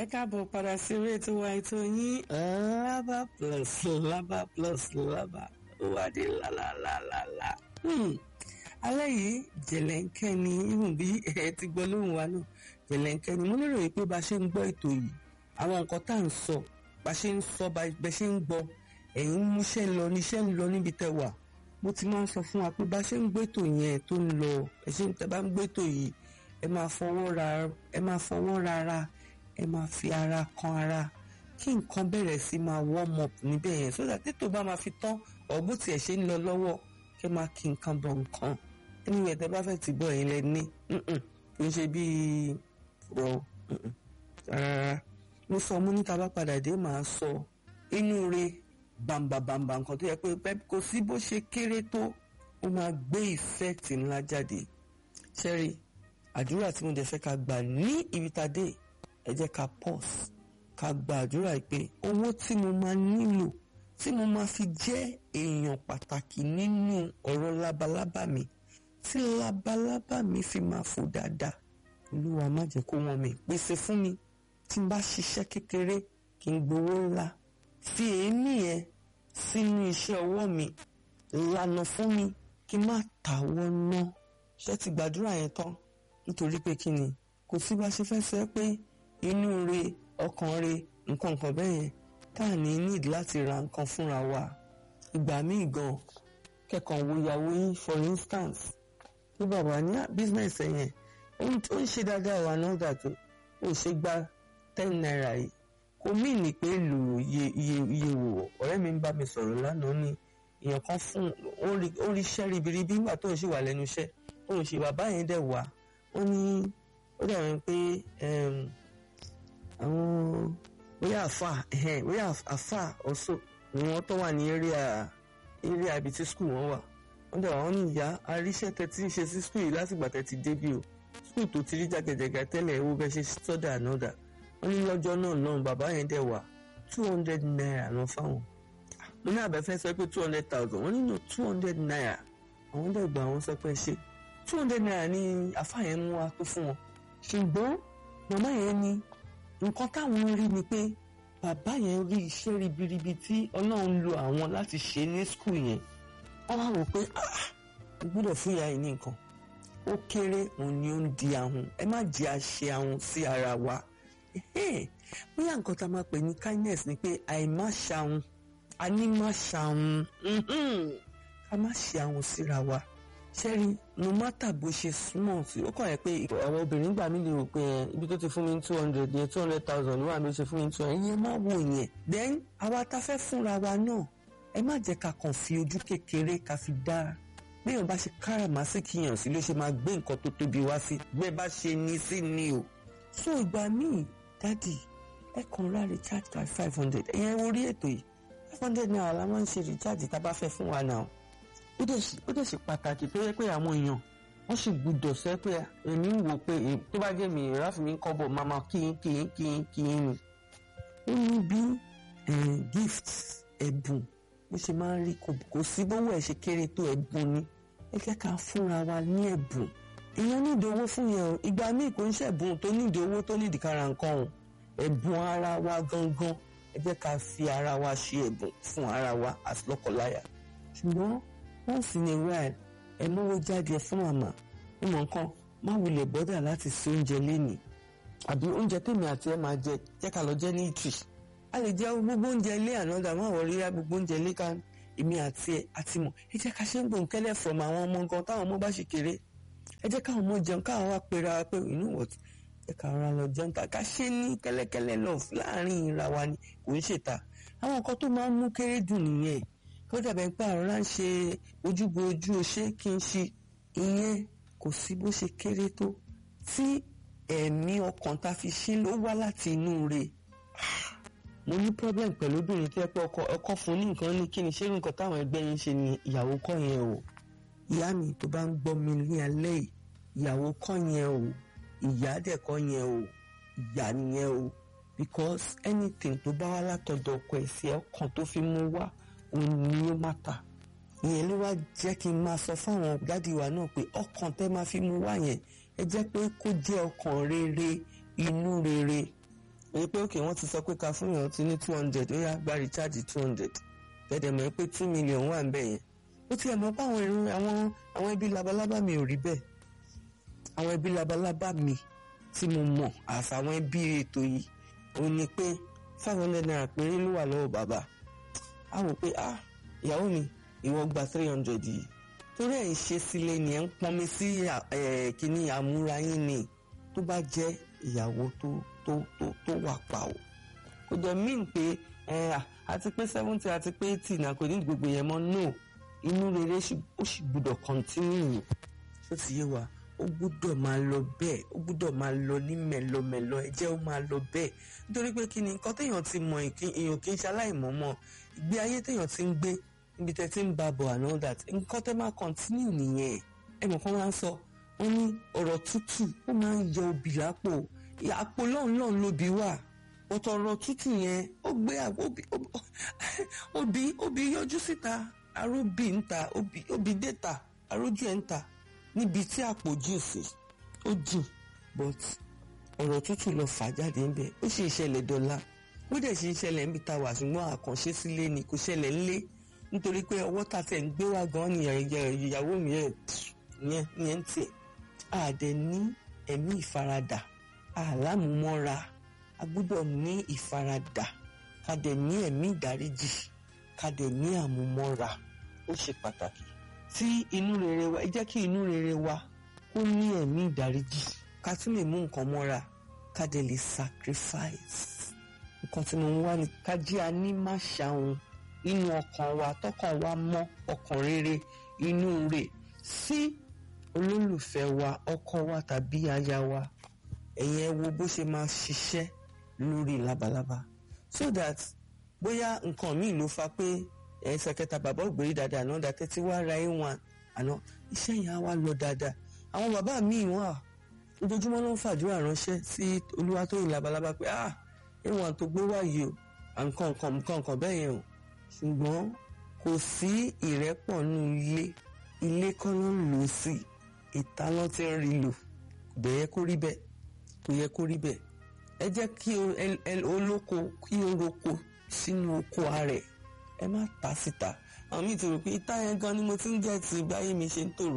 ẹ káàbọ̀ padà sí eré ètò wa ètò yín lábà plus lábà plus lábà ó wá dé lálálálá. alẹ́ yìí jẹ̀lẹ́ńkẹ́ ni irun bí ẹ ti gbọ́ lóhùn wa náà jẹ̀lẹ́ńkẹ́ ni mo lérò yìí pé bá a ṣe ń gbọ́ ètò yìí àwọn nǹkan tá à ń sọ bá a ṣe ń sọ bá a ṣe ń gbọ́ ẹ̀yin ń múṣẹ́ lọ níṣẹ́ ń lọ níbi tẹ́ wà mo ti máa ń sọ fún wa pé bá a ṣe ń gbẹ́tò yẹn tó ń lọ ẹ ṣe ń tẹ́ bá ń gbẹ́tò yìí ẹ máa fọwọ́ ra ẹ máa fọwọ́ rárá ẹ máa fi ara kan ara kí nǹkan bẹ̀rẹ̀ sí máa warm up níbẹ̀ yẹn sódà tètò bá máa fi tán ọ̀gbù tiẹ̀ ṣe ń lọ lọ́wọ́ kẹ́ máa kí nǹkan bọ̀ nǹkan anyway tẹ́ bá fẹ́ ti bọ̀ yẹn lẹ ní kì í ṣe bíi rọ rárá mo sọ mo ní ta bá padà dé màá sọ inú re bàǹbàǹbàǹbà nǹkan tó yẹ pé kò sí bó ṣe kéré tó ó máa gbé effect ńlá jáde ṣẹ́rí àdúrà tí mo dẹ̀ fẹ́ ká gbà ní ibi tá a dé ẹ jẹ́ ká pause ká gba àdúrà pé owó tí mo máa nílò tí mo máa fi jẹ́ èèyàn pàtàkì nínú ọ̀rọ̀ labalábá mi tí labalábá mi fi máa fò dáadáa olúwa má jẹ́ kó wọ́n mi pèsè fún mi tí n bá ṣiṣẹ́ kékeré kí n gbowó ńlá fi èémí yẹn sínú iṣẹ́ ọwọ́ mi lànà fún mi kí n má tàwọ́ ná ṣé ti gbàdúrà yẹn tán nítorí pé kí ni kò sí bá ṣe fẹ́ sẹ́ pé inú re ọkàn re nǹkan nǹkan bẹ́ẹ̀ yẹn tá à ní need láti ra nǹkan fúnra wa ìgbà míì gan kẹ́kọ̀ọ́ wo ìyàwó yín for instance bí bàbá ní business ẹ̀ yẹn ó ń ṣe dáadáa wà náà dàtó ó ṣe gba ten naira yìí kò mí ní pé lò iye iye iye wò ọ̀rẹ́ mi ń bá mi sọ̀rọ̀ lánàá ní èèyàn kan fún ó rí iṣẹ́ ribiribi nígbà tó ń ṣì wà lẹ́nu iṣẹ́ tó ń ṣe bàbá yẹn dẹ̀ wá ó ní ó dàbí pé àwọn bóyá àfà bóyá àfà ọ̀ṣọ́ ni wọ́n tó wà ní area area ibi tí skul wọn wà wọ́n dẹ̀ wọ́n ní ìyá aríṣẹ́ tẹ tí ń ṣe sí skul yìí látìgbà tẹ ti débi o skul tó ti rí jàgẹ̀jẹ̀gà tẹ́lẹ̀ ewu bẹ́ẹ̀ ṣe sọ́dà ànọ́dà wọ́n ní lọ́jọ́ náà náà bàbá yẹn dẹ̀ wà two hundred naira lọ fáwọn mo ní àbẹ̀fẹ́ sọ pé two hundred thousand wọ́n nínú two hundred naira àwọn dẹ̀ gbà wọ́n sọ pé ṣe two hundred naira ni àfà yẹn mú wa pé fún wọn ṣùgbọ́n màmá yẹn ní nǹkan táwọn rí ni pé bàbá yẹn rí iṣẹ́ ribiribi tí ọlọ́run lo àwọn láti ṣe ní skul yẹn wọ́n wá wò pé ah gbọ́dọ̀ fún ìyá yìí ní nǹkan ó kéré òun ni ó ń di ahun ẹ má jẹ́ àṣe ahun sí ara wa bóyá nǹkan tá a máa pè ní kindness ni pé àìmá ṣahun àní má ṣahun ká má ṣe ahun síra wa ṣẹ́rí no matter bó ṣe súnmọ́ sí ó kàn yẹ pé àwọn obìnrin gbà mí lè rò pé ibi tó ti fún mi ní two hundred yẹn two hundred thousand ló wà ló ṣe fún mi ní two hundred yẹn má wò yẹn then àwa tá fẹ́ fúnra wa náà ẹ má jẹ́ ká kàn fi ojú kékeré ká fi dá béèyàn bá ṣe káràmásìkì yàn sí ló ṣe máa gbé nǹkan tó tóbi wá sí bẹ́ẹ̀ bá ṣe ní sí ni o so ìgbà míì dádì ẹ kàn ra recharge card five hundred ẹ̀yẹn orí ètò yìí five hundred naira la máa ń ṣe recharge tá a bá fẹ́ fún wa náà ó dẹ̀ ṣe pàtàkì tó yẹ pé àwọn èèyàn wọ́n sì gbúdọ̀ sẹ́ pé èmi ń wò pé tó bá jẹ́ mi ráfì mi ń kọ́bọ̀ máma kín kín kín kín ni. ó ní bí gift ẹ̀bùn bó ṣe máa ń rí kò sí bówó ẹ̀ ṣe kéré tó ẹ̀bùn ni ẹ jẹ́ ká fúnra wa ní ẹ̀bùn èèyàn nídìí owó fún yẹn o ìgbà míì kò ń ṣẹ̀bùn tó nídìí owó tó nídìí kára nǹkan o ẹ̀bùn ara wa gangan ẹ jẹ́ ká fi ara wa ṣe ẹ̀bùn fún ara wa as lọ́kọláya ṣùgbọ́n once in a while ẹ mówó jáde fún màmá ó mọ nǹkan má wulẹ̀ bọ́dà láti ṣe oúnjẹ lénìí àbí oúnjẹ tèmi àti ẹ máa jẹ jẹ́ ká lọ jẹ ní ìtì a lè jẹ gbogbo oúnjẹ ilé ànádà má wọ rí gbogbo oúnjẹ ilé ká èmi àti ẹ àti mọ̀ ẹ jẹ́ ká ṣe ń gbòǹkẹ́lẹ̀ from àwọn ọmọ gan táwọn ọmọ bá ṣe kéré ẹ jẹ́ káwọn ọmọ jẹun káwọn wá pera pé you know what ẹ ká ra lọ jẹun ká ṣe ní kẹ́lẹ́kẹ́lẹ́ lọ láàrin ìra wa ni kò ń ṣètà àwọn nǹkan tó máa ń mú kéré dùn nìyẹn kó dàbẹ̀ pé àrọ́lá ń ṣe ojúbo ojú oṣé kí n ṣe ìyẹn kò sí bó ṣe kéré tó tí ẹ̀mí ọkàn tá fi ṣe ló wá láti inú rẹ̀ mo ní problem pẹ̀lú obìnrin tí ẹ pé ọkọ ọkọ fún ní nǹkan ní kí ni ṣé nǹkan táwọn ẹgbẹ́ yín ṣe ni ìyàwó kọ́ yẹn o ìyá mi tó bá ń gbọ́ mi ní alẹ́ yìí ìyàwó kọ́ yẹn o ìyá dẹ̀ kọ́ yẹn o ìyá nìyẹn o because anything tó bá wá látọ̀dọ̀ ọkọ ẹ̀ sí ọkàn tó fi mú wá òun ni ó má ta ìyẹn ló wá jẹ́ kí n máa sọ fáwọn dádì wa náà pé ọkàn tẹ́ máa fi mú wá yẹn ẹ jẹ́ pé kó jẹ́ ọkàn rere inú rere èyí pé òkè wọ́n ti sọ pé ká fún yàn ti ní two hundred ó yá gba recharge two hundred tẹ̀dẹ̀ mọ̀ pé two million wà ń bẹ̀ yẹn ó tiẹ̀ mọ̀ pé àwọn èrò àwọn àwọn ẹbí labalábá mi ò rí bẹ́ẹ̀ àwọn ẹbí labalábá mi tí mo mọ̀ àfàwọn ẹbí ètò yìí ó ní pé five hundred naira péré ló wà lọ́wọ́ bàbá a wò pé ah ìyàwó mi ìwọ gba three hundred yìí torí ẹ̀ ń ṣe sílé ni ẹ̀ ń pọnmi sí kíní àmúra yín ni tó bá jẹ́ ìyàwó tó tó tó tó wà pa o kò dẹ̀ mean pé àti pé seventy àti pé eighty náà kò ní gbogbo yẹn mọ́ no inú rere ó sì gbúdọ̀ continue ṣó ti yé wa ó gbúdọ̀ máa lọ bẹ́ẹ̀ ó gbúdọ̀ máa lọ ní mẹ́lọmẹ́lọ ẹ jẹ́ ó máa lọ bẹ́ẹ̀ nítorí pé kí ni nǹkan téèyàn ti mọ èèyàn kì í ṣe aláìmọ̀ọ́mọ̀ ìgbé ayé téèyàn ti ń gbé níbi tẹ́ ti ń ba bọ̀ and all that nǹkan tẹ́ máa continue nìyẹn ẹ mọ̀ kán máa ń sọ wọ́n ní ọ̀rọ̀ tútù ó máa ń yọ obì lápò àpò lọ́nlọ́n lóbi wà ọ̀tọ̀ ọ̀rọ̀ tútù yẹn ó gbé obì obì yọjú síta aróbì ń ta obì déta arójú ẹ̀ ń ta níbi tí àpò jìn sí ó jìn but ọ̀rọ̀ tútù lọ fà jáde ńbẹ ó sì ṣẹlẹ̀ dọ́là ó dẹ̀ sì ṣẹlẹ̀ níbi tá a wà ṣùgbọ́n àkànṣe sílé ni kò ṣẹlẹ̀ ńlé nítorí pé ọwọ́ ta tẹ̀ ń gbé wá gan ni ìyàwó mi yẹn yẹn ń tẹ̀ àdẹ ní ẹ̀mí ìfaradà àlámúmọ́ra a gbọ́dọ̀ ní ìfaradà ká dẹ̀ ní ẹ̀mí ìdáríjì ká dẹ̀ ní àmúmọ́ra ó ṣe pàtàkì tí inú rere wa ẹ jẹ́ kí inú rere wa kó ní ẹ̀mí ìdáríjì ká tún lè mú nǹkan mọ́ra ká dẹ̀ lè sacrifice nǹkan tí mo ń wá ni ká jẹ́ aní má ṣàwọn nínú ọkàn wa tọkàn wa mọ́ ọkàn rere inú rẹ̀ sí olólùfẹ́ wa ọkọ wa tàbí aya wa ẹ̀yin ẹ wo bó ṣe máa ṣiṣẹ́ lórí labalábá so that bóyá nǹkan míì ló fa pé ẹsẹ̀ kẹta bàbá ògbérí dáadáa náà dàtẹ́ tí wàá ra a1 àná iṣẹ́ yẹn á wá lọ dáadáa àwọn bàbá míì wà ojoojúmọ́ ló ń fàdúrà ránṣẹ́ sí Olúwatóyìn labalábá pé ah a1 tó gbé wáyé o nǹkan nǹkan nǹkan nǹkan bẹ́ẹ̀ yẹn o ṣùgbọ́n kò sí ìrẹ́pọ̀ nù ilé ilé kọ́ ló ń lò sí ìta ló ti ń rí lò kò bẹ̀ yẹ kó rí bẹ́ẹ̀ kò yẹ kó rí bẹ́ẹ̀ ẹ jẹ́ kí olóko kí o roko sínú oko ààrẹ ẹ má ta síta àwọn míì ti rò pé ìta yẹn gan ni mo ti ń jẹ́ ti báyé mi ṣe ń tòrò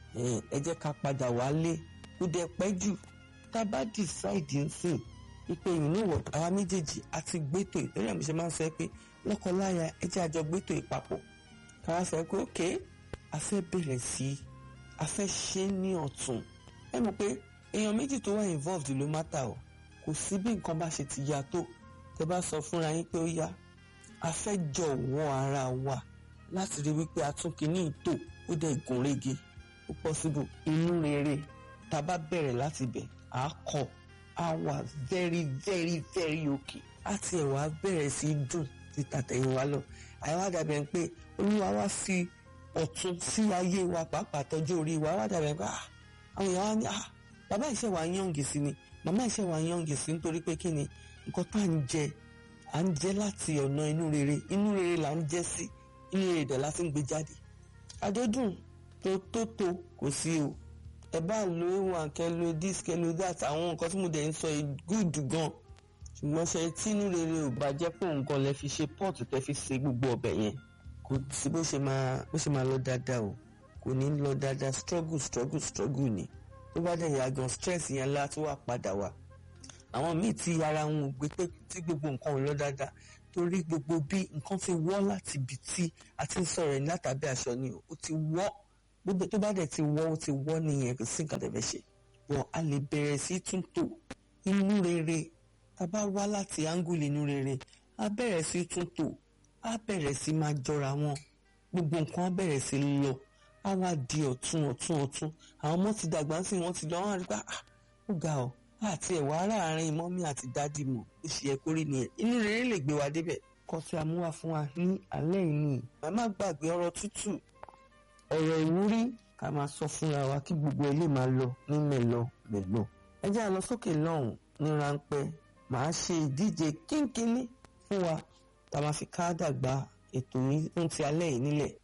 ẹ jẹ́ ká padà wálé kó dẹ̀ pẹ́ jù tá a bá decide ń sìn wípé ìnáwó àwa méjèèjì àti gbẹ́tò ìtọ́jú àmì ṣe máa ń sọ pé lọ́kọláya ẹ jẹ́ àjọ gbẹ́tò ìpapọ̀ káwá sọ pé ókè a fẹ́ bẹ̀rẹ̀ sí i a fẹ́ ṣe é ní ọ̀tún ẹ mọ̀ pé èèyàn méjì tó wà involved ló má ta o kò sí bí nǹkan bá ṣe ti ya tó tẹ bá sọ fúnra yín pé ó yá a fẹ́ jọ̀wọ́ ara wa láti rí wípé atúnkìní ìtò ó dẹ̀ gùn régé ó possible inú rere tá a bá bẹ̀rẹ̀ láti bẹ̀ á kọ̀ á wà very very very okay á tiẹ̀ wá bẹ̀rẹ̀ sí í dùn ti tàtẹ̀yìn wa lọ àyẹ̀wò àdàbẹ̀ ń pé olúwa wá fi ọ̀tún sí ayé wa pàápàá tọ́jú orí wa wá dàbẹ̀ pé àwọn èèyàn wá ní bàbá ìṣe wa yànjì sí ni màmá ìṣe wa yànjì sí nítorí pé kí ni nǹkan tá à ń jẹ à ń jẹ láti ọ̀nà inú rere inú rere là ń jẹ sí inú rere dẹ̀ láti ń gbé jáde àjọdún tó tó tó kò sí o ẹ bá lo ewan kẹ lo this kẹ lo that àwọn nǹkan tí mo dẹ̀ ń sọ yìí good gan ṣùgbọ́n ṣe tínú rere ò bá jẹ́ pé nǹkan lẹ fi ṣe pọ́ọ̀tù tẹ fi ṣe gbogbo ọbẹ̀ yẹn kò sí bó ṣe máa bó ṣe máa lọ dáadáa o kò ní lọ dáadáa struggle struggle struggle ni tó bá dẹ̀ yà gan stress yẹn lá tó wà padà wá àwọn míì tí ara wọn ò gbé pé tí gbogbo nǹkan ò lọ dáadáa torí gbogbo bí nǹkan ti wọ́ láti ibi tí a ti ń sọ̀rọ̀ ẹni látàbí aṣọ ni ó ti wọ́ gbogbo tó bá dẹ̀ ti wọ́ ó ti wọ́ nìyẹn kò sí nǹkan tẹ̀fẹ́ ṣe wọ́n a lè bẹ̀rẹ̀ sí túntò inú rere tá a bá wá láti áńgùlì inú rere a bẹ̀rẹ̀ sí túntò a bẹ̀rẹ̀ sí máa jọra wọn gbogbo nǹkan á bẹ̀rẹ̀ sí lọ á wá di ọ̀tún ọ̀tún ọ̀tún àwọn ọmọ ti dàgbà sí wọn ti lọ wọn rí pa ó ga ọ àti ẹ̀wà aráàárín mọ́mí àti dádì mọ̀ ó ṣe yẹ kórè nìyẹn inú rere lè gbé wa débẹ̀ kọ́ tí a mú wá fún wa ní alẹ́ yìí màmá gbàgbé ọ̀rọ̀ tútù ọ̀rọ̀ ìwúrí ká máa sọ fúnra wa kí gbogbo ẹ lè máa lọ ní mẹ́lọ mẹ́lọ ẹ jẹ́ àlọ́ sókè lọ́hùn ní ráńpẹ́ màá ṣe ìdíje kínkínní fún wa tá a máa fi ká dàgbà ètò yìí fún ti alẹ́ yìí nílẹ̀